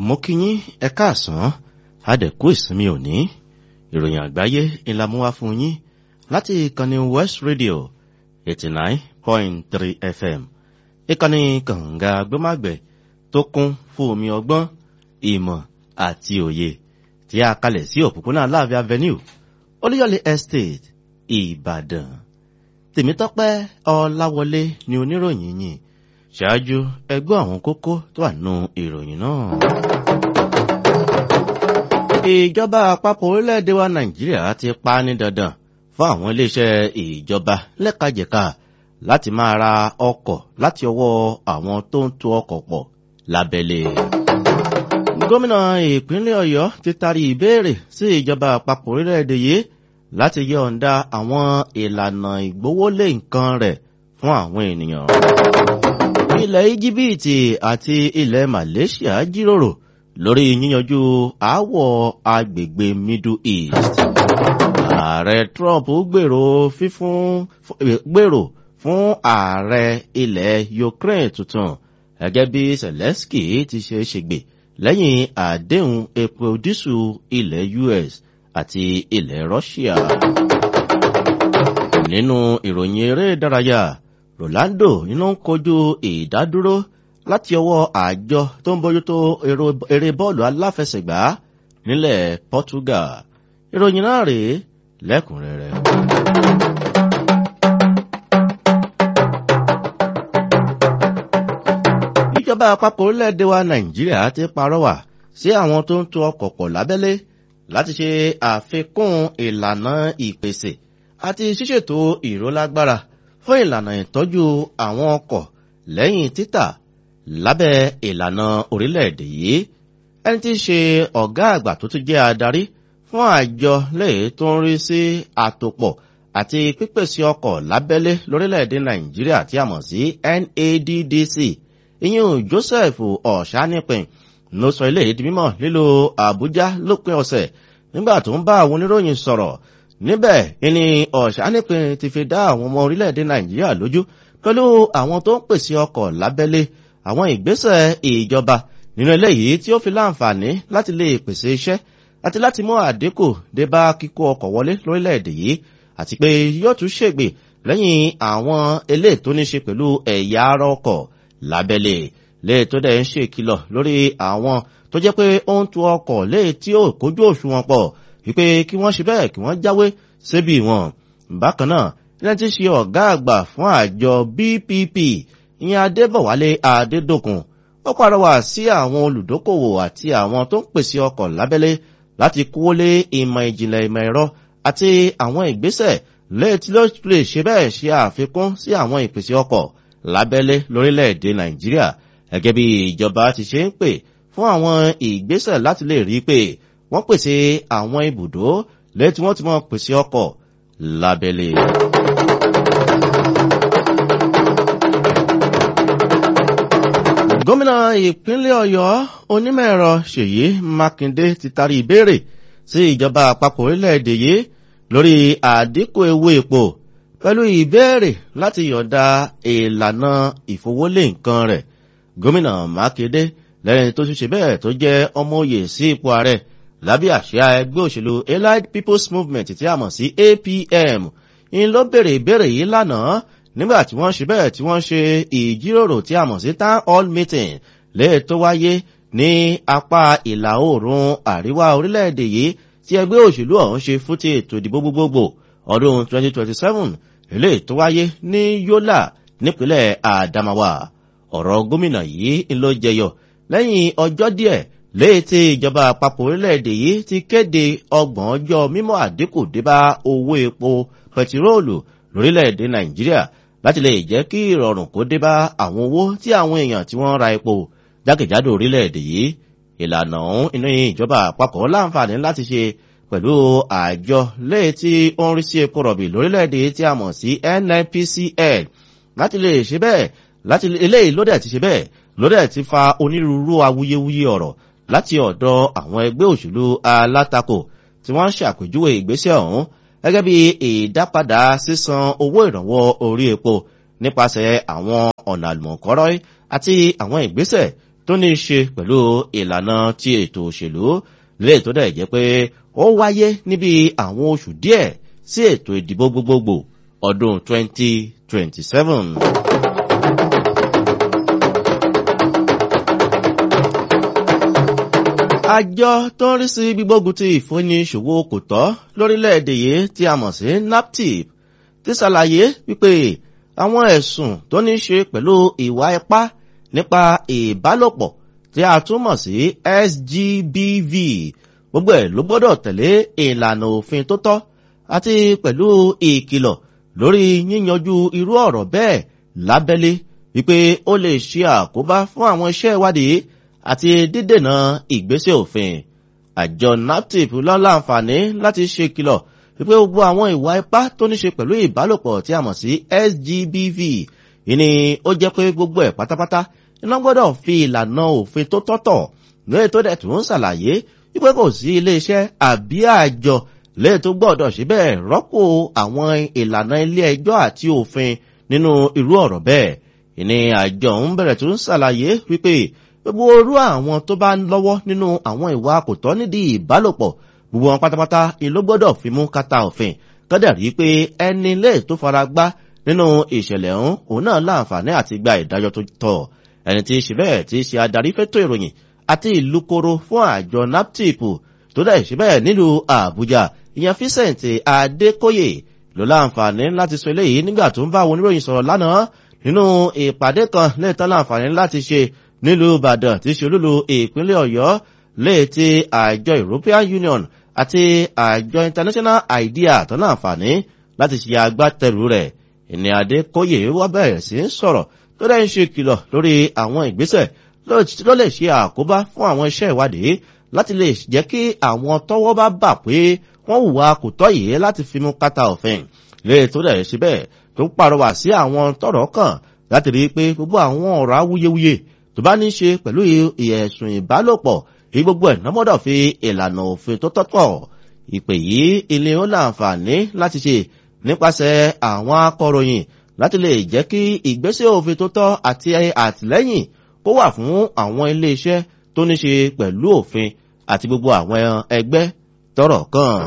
mo kí yín ẹ káàsán àdẹ̀kú ìsinmi òní ìròyìn àgbáyé ńlá mú wá fún yín láti ìkànnì west radio eighty nine point three fm ìkànnì kànga gbọ́màgbẹ̀ tó kún fún omi ọgbọ́n ìmọ̀ àti òye tí a kalẹ̀ sí òpópónà láàfin avenue olúyọ̀lé estate ìbàdàn tèmítọ́pẹ́ ọláwọlé ni oníròyìn yìí ṣáájú ẹgbẹ́ àwọn kókó tó wà nù ìròyìn náà. ìjọba àpapọ̀ orílẹ̀-èdè wa nàìjíríà ti pa ní dandan fún àwọn iléeṣẹ́ ìjọba lẹ́kajẹ̀ka láti máa ra ọkọ̀ láti ọwọ́ àwọn tó ń tu ọkọ̀ pọ̀ lábẹ́lé. gómìnà ìpínlẹ̀ ọ̀yọ́ ti tarí ìbéèrè sí ìjọba àpapọ̀ orílẹ̀-èdè yìí láti yọ̀ǹda àwọn ìlànà ìgbówólé nǹkan rẹ̀ fún àwọn ènìyàn ilẹ̀ íjíbítì àti ilẹ̀ malaysia jíròrò lórí yíyanjú aáwọ̀ agbègbè middle east ààrẹ trump gbèrò fífún gbèrò fún ààrẹ ilẹ̀ ukraine tuntun gẹ́gẹ́ bí zelensky ti ṣe ṣègbè lẹ́yìn àdéhùn epo dísù ilẹ̀ us àti ilẹ̀ russia nínú ìròyìn eré ìdárayá rolando iná ń kojú ìdádúró láti ọwọ́ àjọ tó ń bójútó eré bọ́ọ̀lù aláfẹsẹ̀gbá nílẹ̀ portugal ìròyìn náà rèé lẹ́kùnrẹ́rẹ́. ìjọba àpapọ̀ orílẹ̀-èdè wa nàìjíríà ti parọ́wà sí àwọn tó ń tu ọkọ̀ pọ̀ lábẹ́lé láti ṣe àfikún ìlànà ìpèsè àti ṣíṣètò ìrólágbára fún ìlànà ìtọ́jú àwọn ọkọ̀ lẹ́yìn títà lábẹ́ ìlànà orílẹ̀-èdè yìí ẹni tí í ṣe ọ̀gá àgbà tó tún jẹ́ adarí fún àjọ lẹ́yìn tó ń rí sí àtòpọ̀ àti pípèsè ọkọ̀ lábẹ́lé lórílẹ̀-èdè nàìjíríà tí a mọ̀ sí naddc ìyẹn joseph ọ̀ṣánìpin ló sọ ilé ìdí mímọ̀ lílo àbújá lópin ọ̀sẹ̀ nígbà tó ń bá àwọn oníròyìn sọ̀rọ̀ níbẹ̀ ni ọ̀ṣánìpin ti fi dá àwọn ọmọ orílẹ̀-èdè nàìjíríà lójú pẹ̀lú àwọn tó ń pèsè ọkọ̀ lábẹ́lé àwọn ìgbésẹ̀ ìjọba nínú eléyìí tí ó fi láǹfààní láti lè pèsè iṣẹ́ àti láti mú àdínkù dé bá kíkó ọkọ̀ wọlé lórílẹ̀-èdè yìí àti pé yóò tún ṣègbè lẹ́yìn àwọn eléyìí tó ní ṣe pẹ̀lú ẹ̀yà ara ọkọ̀ lábẹ́lé léè tó dẹ̀ ń ṣèkìlọ̀ lórí àwọn tó jẹ́ pé ó ń tu ọkọ̀ léè tí ó kójú òṣùwọ̀n pọ̀ wípé kí wọ́n ṣe bẹ́ẹ̀ kí wọ́n jáwé síbi wọn. bákan náà ilé tí ṣe ọ̀gá àgbà fún àjọ bpp ìyẹn adébọ̀wálé adédòkun ó pàrọwà sí àwọn olùdókòwò àti àwọn tó ń pèsè ọkọ̀ lábẹ́lé láti kówó lé ìmọ̀ ìjìnlẹ̀ ìmọ̀ ẹ̀rọ àti àwọn ìgbésẹ̀ léètí ló lè ṣe bẹ́ẹ̀ ṣe àfikún sí àwọn ìpèsè ọkọ̀ lábẹ́lé lórílẹ̀‐èdè nàìjíríà gẹ́gẹ́ bí ìjọba ti ṣe ń pè fún àwọn ìgbésẹ̀ láti lè rí pé wọ́n pèsè àwọn ibùdó lẹ́tí wọ́n ti mọ́ pèsè ọkọ̀ lábẹ́lé. gómìnà ìpínlẹ̀ ọ̀yọ́ onímọ̀-ẹ̀rọ ṣèyí mákindé ti tarí ìbéèrè sí ìjọba àpapọ̀ orílẹ̀-èdè yìí lórí àdínkù ewu epo pẹ̀lú ìbéèrè láti yọ̀ǹda ìlànà ìfowólé nǹkan rẹ̀ gómìnà mákindé lẹ́yìn tó ṣe bẹ́ẹ̀ tó jẹ́ ọmọ òye sí ipò ààrẹ lábẹ́ àṣà ẹgbẹ́ òṣèlú allied people's movement tí a mọ̀ sí apm ń ló bèrè ìbéèrè yìí lánàá nígbà tí wọ́n ṣe bẹ́ẹ̀ tí wọ́n ṣe ìjíròrò tí a mọ̀ sí town hall meeting lè tó wáyé ní apá ìlà oòrùn àríwá orílẹ̀-èdè yìí tí ẹgbẹ́ òṣèlú ọ̀hún ṣe fún ti ètò ìdìbò gbogbogbò ọdún 2027 ilé tó wáyé ní yola nípínlẹ̀ adamawa ọ̀rọ̀ gómìnà yìí ló jẹyọ lẹ́yìn ọjọ́ díẹ̀ léyìí tí ìjọba àpapọ̀ orílẹ̀-èdè yìí ti kéde ọgbọ̀n ọjọ́ mímọ́ àdínkù débá owó epo pẹtiróòlù lórílẹ̀-èdè nàìjíríà láti lè jẹ́ kí ìrọ̀rùn kó débá àwọn owó tí àwọn èèyàn tí wọ́n ra epo jákèjádò orílẹ̀-èdè yìí ìlànà ọ̀hún inú ìjọba àpapọ̀ láǹfààní láti ṣe pẹ̀lú àjọ léyìí tí ó ń rí sí epo rọ̀bì lórílẹ̀-èdè tí a mọ̀ sí nnpcl láti lè ṣe bẹ́ẹ̀ láti eléyìí ló dẹ̀ ti ṣe bẹ́ẹ̀ ló dẹ̀ ti fa onírúurú awuyewuye ọ̀rọ̀ láti ọ̀dọ̀ àwọn ẹgbẹ́ òṣèlú alátakò tí wọ́n ń ṣàpèjúwe ìgbésẹ̀ ọ̀hún gẹ́gẹ́ bí ìdápadà sísan owó ìrànwọ́ orí epo nípasẹ̀ àwọn ọ̀nà àlùmọ̀kọ́rọ́ àti àwọn ìgbésẹ̀ tó ní í ṣe pẹ̀lú ìlànà ti ètò òṣèlú lè tó dẹ̀ jẹ́ pé ó wáyé níbi àwọn oṣù díẹ̀ sí ètò ìdìbò gbogbogbò ọdún 2027. àjọ tó ń rí sí gbígbógun ti ìfúnni ṣòwò kò tọ́ lórílẹ̀‐èdè yìí tí a mọ̀ sí naptip ti ṣàlàyé wípé àwọn ẹ̀sùn tó ní ṣe pẹ̀lú ìwà ipá nípa ìbálòpọ̀ tí a tún mọ̀ sí sgbv gbogbo ẹ̀ ló gbọ́dọ̀ tẹ̀lé ìlànà òfin tó tọ́ àti pẹ̀lú ìkìlọ̀ lórí yíyanjú irú ọ̀rọ̀ bẹ́ẹ̀ lábẹ́lé wípé ó lè ṣe àkóbá fún àwọn iṣẹ́ ìwádìí àti dídènà ìgbésẹ̀ òfin àjọ naptip lọ́láǹfààní láti ṣe kìlọ̀ wípé gbogbo àwọn ìwà ipá tó ní ṣe pẹ̀lú ìbálòpọ̀ tí a mọ̀ sí sgbv ìní ó jẹ́ pé gbogbo ẹ̀ pátápátá iná gbọ́dọ̀ fi ìlànà òfin tó tọ́tọ̀ lóye tó dẹ̀ tún ń ṣàlàyé wípé kò sí iléeṣẹ́ àbí àjọ lẹ́yìn tó gbọ́dọ̀ síbẹ̀ rọ́pò àwọn ìlànà ilé ẹjọ́ àti òfin nínú irú ọ̀rọ̀ bẹ́ẹ̀ ìní àjọ ń bẹ̀rẹ̀ tó ń ṣàlàyé wípé gbogbo orú àwọn tó bá ń lọ́wọ́ nínú àwọn ìwà kòtọ́ nídìí ìbálòpọ̀ gbogbo wọn pátápátá ni ló gbọ́dọ̀ fi mú kátà òfin kọ́dà rí pé ẹni lè tó fara gbá nínú ìṣẹ̀lẹ̀ ọ̀hún òun náà láǹfààní àti gba ìdájọ́ tó tọ́ ẹni tí í ṣe bẹ́ẹ̀ tí í ṣe adarí fẹ́tọ̀ ìròyìn àti ìlú koro fún àjọ naptip tó dẹ̀ ṣe bẹ́ẹ̀ nílùú àbújá ìyẹn Vincent Adékóyè ló láǹfààní láti sọ eléyìí nígbà tó ń bá àwọn oníròyìn sọ̀rọ̀ lánàá nínú ìpàdé kan lẹ́ẹ̀tọ́ láǹfààní láti ṣe nílùú ìbàdàn tí ṣe olúlu ìpínlẹ̀ ọ̀yọ́ lè ti àjọ european union àti àjọ international idea tó láǹfààní láti ṣe agbátẹrù rẹ̀ ìní adékóyè wá bẹ̀rẹ̀ sí ń sọ̀rọ̀ tó dẹ́ ń ṣe kìlọ̀ lórí àwọn ìgbésẹ̀ ló lè ṣe àkóbá fún àwọn iṣẹ́ ìwádìí láti lè jẹ́ kí àwọn tọ́wọ́ bá bà pé wọ́n hùwà kò tọ́ yìí láti fi mú kátà òfin lè tó dẹ̀ ṣe bẹ́ẹ̀ tó pàrọwà sí àwọn tọ́rọ̀ kàn láti rí i pé gbogbo àwọn ọ̀rọ̀ awuyewuye tó bá ní ṣe pẹ̀lú ẹ̀sùn ìbálòpọ̀ kí gbogbo ẹ̀ nọ́mọ́dọ̀ fi ìlànà òfin tó tọ́tọ̀ ìpè yìí ilé ó láǹfààní láti ṣe nípasẹ̀ àwọn akọ̀ròyìn láti lè jẹ́ kí ìgbésẹ̀ òfin tó tọ́ àti àtìlẹ́yìn kó wà fún àwọn iléeṣẹ́ tó ní ṣe pẹ̀lú òfin àti gbogbo àwọn ẹgbẹ́ tọ́rọ̀ kàn.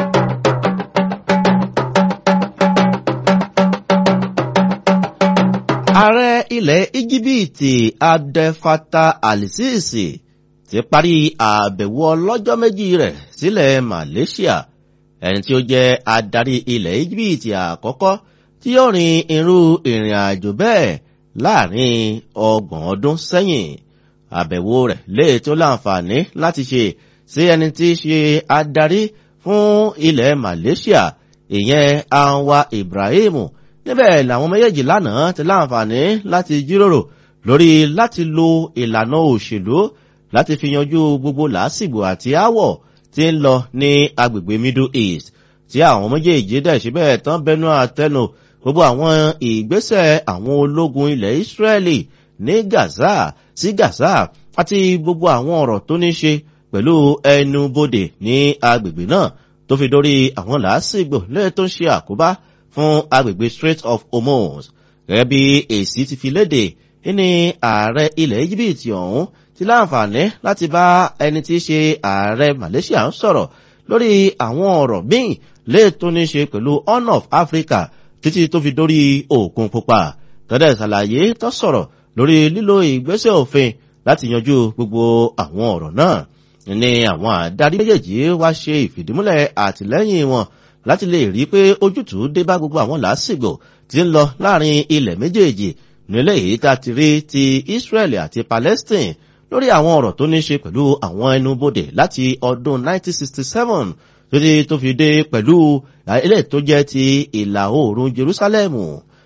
ààrẹ ilẹ̀ íjíbítì abdefata alisisi ti parí àbẹ̀wò ọlọ́jọ́ méjì rẹ̀ sílẹ̀ malaysia ẹni tí ó jẹ́ adarí ilẹ̀ íjíbítì àkọ́kọ́ tí yóò rin irú ìrìn àjò bẹ́ẹ̀ láàrin ọgbọ̀n ọdún sẹ́yìn àbẹ̀wò rẹ̀ lè tó láǹfààní láti ṣe sí ẹni tí í ṣe adarí fún ilẹ̀ malaysia ìyẹn anwa ibrahim níbẹ̀ làwọn méjèèjì lánàá ti láǹfààní láti jíròrò lórí láti lo ìlànà òṣèlú láti fi yanjú gbogbo làásìgbò àti áwọ̀ tí ń lọ ní agbègbè middle east tí àwọn méjèèjì dẹ̀ síbẹ̀ tán bẹnu àtẹnu gbogbo àwọn ìgbésẹ̀ àwọn ológun ilẹ̀ israeli ní gaza sí gaza àti gbogbo àwọn ọ̀rọ̀ tó ní ṣe pẹ̀lú ẹnubodè ní agbègbè náà tó fi dórí àwọn làásìgbò lẹ́yìn tó ń ṣe àkóbá fún agbègbè strait of hormuz gẹ́gẹ́ bí èsì ti fi léde ní ààrẹ ilẹ̀ egypt ọ̀hún ti láǹfààní láti bá ẹni tí í ṣe ààrẹ malaysia ń sọ̀rọ̀ lórí àwọn ọ̀rọ̀ míì lè tó ní ṣe pẹ̀lú horn of africa títí tó fi dórí òkun pupa tọ́dẹ̀ ṣàlàyé tó sọ̀rọ̀ lórí lílo ìgbésẹ̀ òfin láti yanjú gbogbo àwọn ọ̀rọ̀ náà ní àwọn àdarí méjèèjì wá ṣe ìfìdímúlẹ̀ àtìlẹ́yìn wọn láti lè rí pé ojútùú dé bá gbogbo àwọn làásìgbò tí ń lọ láàrin ilẹ̀ méjèèjì nílẹ̀ èyí tá ti rí ti Israel àti Palestine lórí àwọn ọ̀rọ̀ tó ní ṣe pẹ̀lú àwọn ẹnubodè láti ọdún 1967 títí tó fi dé pẹ̀lú ilé tó jẹ́ ti ìlà oòrùn Jerusalemu.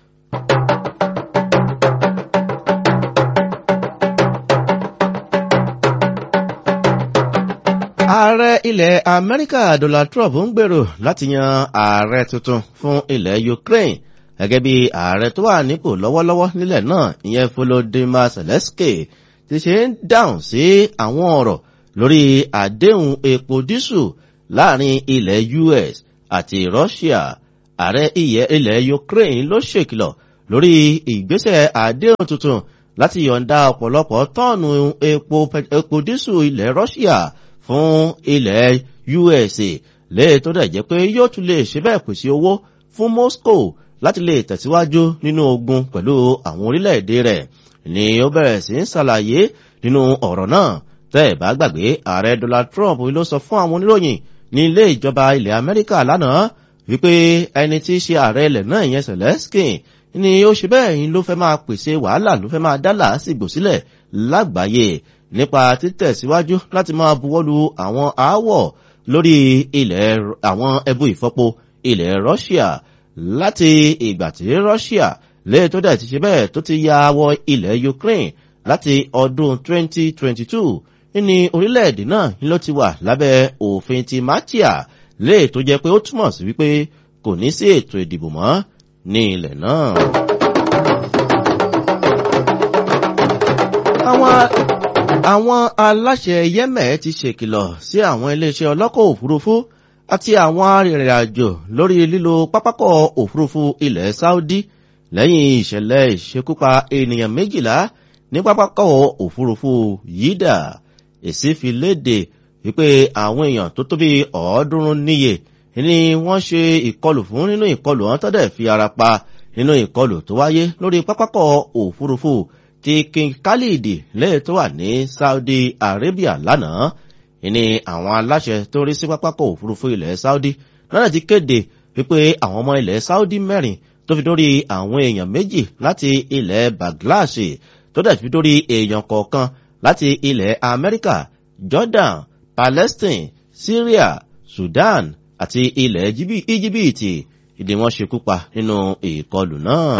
ààrẹ ilẹ̀ amẹ́ríkà donald trump ń gbèrò láti yan ààrẹ tuntun fún ilẹ̀ ukraine gẹ́gẹ́ bí ààrẹ tó wà nípò lọ́wọ́lọ́wọ́ nílẹ̀ náà ìyẹn volodymyr zelensky ti ṣe ń dáhùn sí àwọn ọ̀rọ̀ lórí àdéhùn epo dísù láàrin ilẹ̀ us àti russia ààrẹ ilẹ̀ ukraine ló ṣèkìlọ̀ lórí ìgbésẹ̀ àdéhùn tuntun láti yọ̀ǹda ọ̀pọ̀lọpọ̀ tọ́ọ̀nù epo epo dísù ilẹ̀ Russia fún ilẹ̀ USA léè tó dẹ̀ jẹ́ pé yóò tún lè ṣe bẹ́ẹ̀ pèsè owó fún Moscow láti lè tẹ̀síwájú nínú ogun pẹ̀lú àwọn orílẹ̀-èdè rẹ̀ ni ó bẹ̀rẹ̀ sí ń ṣàlàyé nínú ọ̀rọ̀ náà tẹ́ ẹ̀ bá gbàgbé ààrẹ Donald Trump ló sọ fún àwọn oníròyìn ní ilé ìjọba ilẹ̀ Amẹ́ríkà lánàá wípé ẹni tí í ṣe ààrẹ ilẹ̀ náà ìyẹn Zelensky ni ó ṣe bẹ́ẹ̀ yín ló fẹ́ máa pèsè wàhálà ló fẹ́ máa dá làásìgbò sílẹ̀ lágbàáyé nípa títẹ̀síwájú láti máa buwọ́lu àwọn aáwọ̀ lórí ilẹ̀ àwọn ẹbú ìfọpo ilẹ̀ Russia láti ìgbà tí Russia lè tó dẹ̀ ti ṣe bẹ́ẹ̀ tó ti ya wọ ilẹ̀ Ukraine láti ọdún 2022 ní orílẹ̀-èdè náà ló ti wà lábẹ́ òfin ti Matia lè tó jẹ́ pé ó túmọ̀ sí wípé kò ní sí ètò ìdìbò mọ́ ní ilẹ̀ náà. àwọn àwọn aláṣẹ Yemen ti ṣèkìlọ̀ sí àwọn iléeṣẹ́ ọlọ́kọ̀ òfurufú àti àwọn arìnrìn-àjò lórí lílo pápákọ̀ òfurufú ilẹ̀ Saudi lẹ́yìn ìṣẹ̀lẹ̀ ìṣekúpa ènìyàn méjìlá ní pápákọ̀ òfurufú Yídà èsì fi léde wípé àwọn èèyàn tó tó bí ọ̀ọ́dúnrún níye ni wọ́n ṣe ìkọlù fún nínú ìkọlù wọn tọ́dẹ̀ fi ara pa nínú ìkọlù tó wáyé lórí pápákọ̀ òfurufú ti King Khalid lẹ́yìn tó wà ní Saudi Arabia lánàá ìní àwọn aláṣẹ tó rí sí pápákọ̀ òfurufú ilẹ̀ Saudi lọ́nà ti kéde wípé àwọn ọmọ ilẹ̀ Saudi mẹ́rin tó fi dórí àwọn èèyàn méjì láti ilẹ̀ Bangladesh tó dẹ̀ fi dórí èèyàn kọ̀ọ̀kan láti ilẹ̀ Amẹ́ríkà Jordan Palestine Syria Sudan àti ilẹ̀ Íjíbítì ìdí wọn ṣekú pa nínú ìkọlù náà.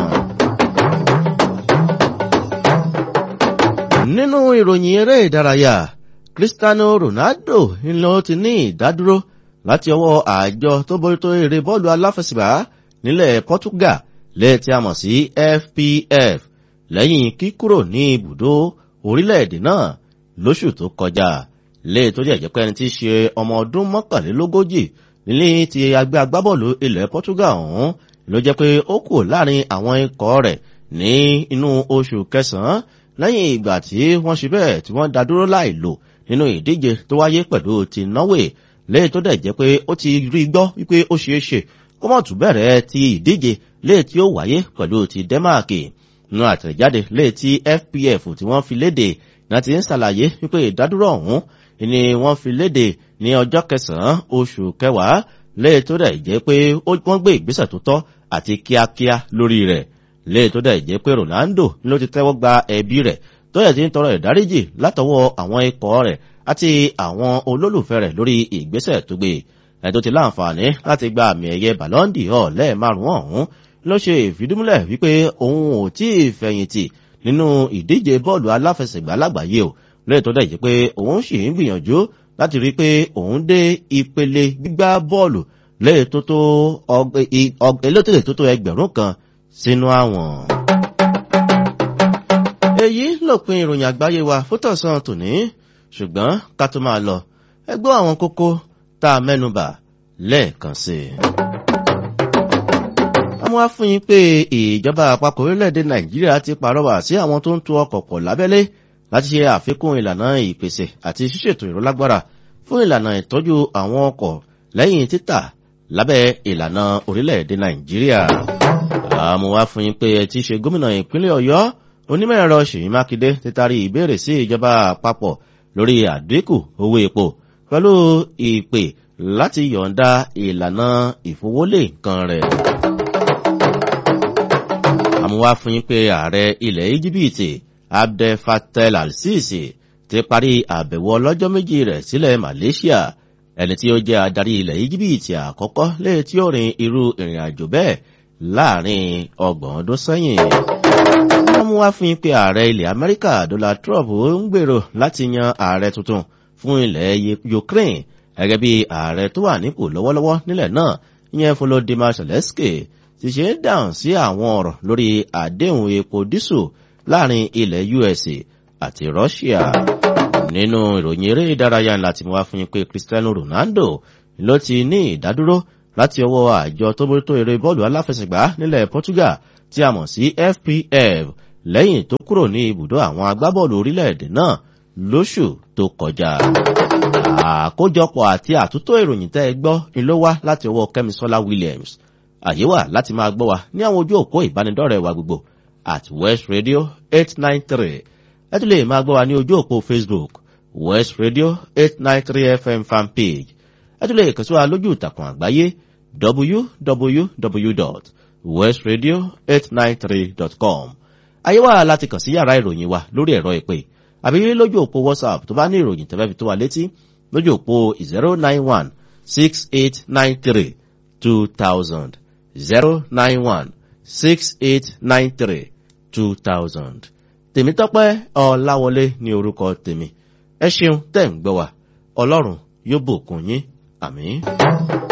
nínú ìròyìn eré ìdárayá Cristiano Ronaldo ńlọ ti ní ìdádúró láti ọwọ́ àjọ tó bójútó eré bọ́ọ̀lù aláfẹsẹ̀gbá nílẹ̀ Portugal lẹ́ẹ̀tí a mọ̀ sí FPF lẹ́yìn kíkúrò ní ibùdó orílẹ̀-èdè náà lóṣù tó kọjá lẹ́ẹ̀ tó jẹ́ jẹ́ pé ẹni tí í ṣe ọmọ ọdún mọ́kànlélógójì nílé ti agbé agbábọ́ọ̀lù ilẹ̀ Portugal ọ̀hún ló jẹ́ pé ó kù láàrin àwọn ikọ̀ rẹ̀ ní inú oṣù kẹsàn-án lẹ́yìn ìgbà tí wọ́n ṣe bẹ́ẹ̀ tí wọ́n dá dúró láì lò nínú ìdíje tó wáyé pẹ̀lú ti Norway lẹ́yìn tó dẹ̀ jẹ́ pé ó ti rí gbọ́ wípé ó ṣeé ṣe kó mọ̀ tún bẹ̀rẹ̀ ti ìdíje lẹ́yìn tí ó wáyé pẹ̀lú ti Denmark nínú àtẹ̀jáde lẹ́yìn tí FPF tí wọ́n fi léde náà ti ń ṣàlàyé wípé ìdádúró ọ̀hún ni wọ́n fi léde ní ọjọ́ kẹsàn-án oṣù kẹwàá lẹ́yìn tó dẹ̀ jẹ́ pé wọ́n gbé ìgbésẹ̀ tó tọ́ àti kíákíá lórí rẹ̀ lẹ́yìn tó dẹ̀ jẹ́ pé Ronaldo ló ti tẹ́wọ́ gba ẹbí rẹ̀ tó yẹ ti ń tọrọ ìdáríjì látọwọ́ àwọn ikọ̀ rẹ̀ àti àwọn olólùfẹ́ rẹ̀ lórí ìgbésẹ̀ tó gbé ẹ̀ tó ti láǹfààní láti gba àmì ẹ̀yẹ Ballon d'Or lẹ́ẹ̀márùn-ún ọ̀hún ló ṣe ìfidúmúlẹ̀ wípé òun ò tí ì fẹ̀yìntì nínú ìdíje bọ́ọ̀lù aláfẹsẹ̀gbá lágbàáyé o lẹ́yìn tó dẹ̀ jẹ́ pé òun sì ń gbìyànjú láti rí i pé òun dé ìpele gbígbá bọ́ọ̀lù lẹ́yìn tó tó elétòlè tó tó ẹgbẹ̀rún kan sínú àwọn. èyí lópin ìròyìn àgbáyé wa fótọ̀sán tòní ṣùgbọ́n ká tó máa lọ ẹ gbọ́ àwọn kókó tá a mẹ́nubà lẹ́ẹ̀kan sí i. àwọn wá fún yín pé ìjọba àpapọ̀ orílẹ̀-èdè nàìjíríà ti pàrọwà sí àwọn tó ń tu ọkọ̀ pọ̀ lábẹ́lé láti ṣe àfikún ìlànà ìpèsè àti ṣíṣètò ìrọ́lágbára fún ìlànà ìtọ́jú àwọn ọkọ̀ lẹ́yìn títà lábẹ́ ìlànà orílẹ̀-èdè nàìjíríà àmọ́ wá fún yín pé ẹ ti ṣe gómìnà ìpínlẹ̀ ọ̀yọ́ onímọ̀ ẹ̀rọ ṣèyí mákindé ti tarí ìbéèrè sí ìjọba àpapọ̀ lórí àdínkù owó epo pẹ̀lú ìpè láti yọ̀ǹda ìlànà ìfowólé nǹkan rẹ̀. àmọ́ wá fún yín pé ààrẹ ilẹ̀ íjíbítì abdel fattah al-sisi ti parí àbẹ̀wò ọlọ́jọ́ méjì rẹ̀ sílẹ̀ malaysia ẹni tí ó jẹ́ adarí ilẹ̀ íjíbítì àkọ́kọ́ lẹ́yìn tí ó rin irú ìrìn àjò bẹ́ẹ̀ láàrin ọgbọ̀n ọdún sẹ́yìn. wọ́n mú wá fún yín pé ààrẹ ilẹ̀ amẹ́ríkà donald trump ń gbèrò láti yan ààrẹ tuntun fún ilẹ̀ ukraine gẹ́gẹ́ bí ààrẹ tó wà nípò lọ́wọ́lọ́wọ́ nílẹ̀ náà ìyẹn volodymyr zelensky ti ṣe ń dáhùn sí àwọn ọ̀rọ̀ lórí àdéhùn epo dísù láàrin ilẹ̀ us àti russia nínú ìròyìn eré ìdárayá láti mú wá fún yín pé cristiano ronaldo ló ti ní ìdádúró láti ọwọ́ àjọ tó bójútó eré bọ́ọ̀lù aláfẹsẹ̀gbá nílẹ̀ Portugal tí a mọ̀ sí FPF lẹ́yìn tó kúrò ní ibùdó àwọn agbábọ́ọ̀lù orílẹ̀-èdè náà lóṣù tó kọjá. àkójọpọ̀ àti àtúntò ìròyìn tẹ́ ẹ gbọ́ ni ló wá láti ọwọ́ kẹ́misọ́lá williams àyè wà láti máa gbọ́ wa ní àwọn ojú òpó ìbánidọ́rẹ̀ẹ́ wa gbogbo at west radio eight nine three ẹ tún lè máa gbọ́ wa ní ojú òpó facebook west radio eight nine three fm fanpage ẹ tún lè kàn sí wa lójú ìtàkùn àgbáyé www.westradio893.com àyè wà láti kàn sí yàrá ìròyìn wa lórí ẹ̀rọ ìpè àbí lójú òpó whatsapp tó bá ní ìròyìn tẹ́fẹ́ fi tó wa létí lójú òpó zero nine one six eight nine three two thousand zero nine one six eight nine three two thousand tèmítọ́pẹ́ ọ̀làwọlé ní orúkọ tèmi ẹ ṣeun tẹ̀ ń gbọ́ wa ọlọ́run yóò bùkún yín àmín.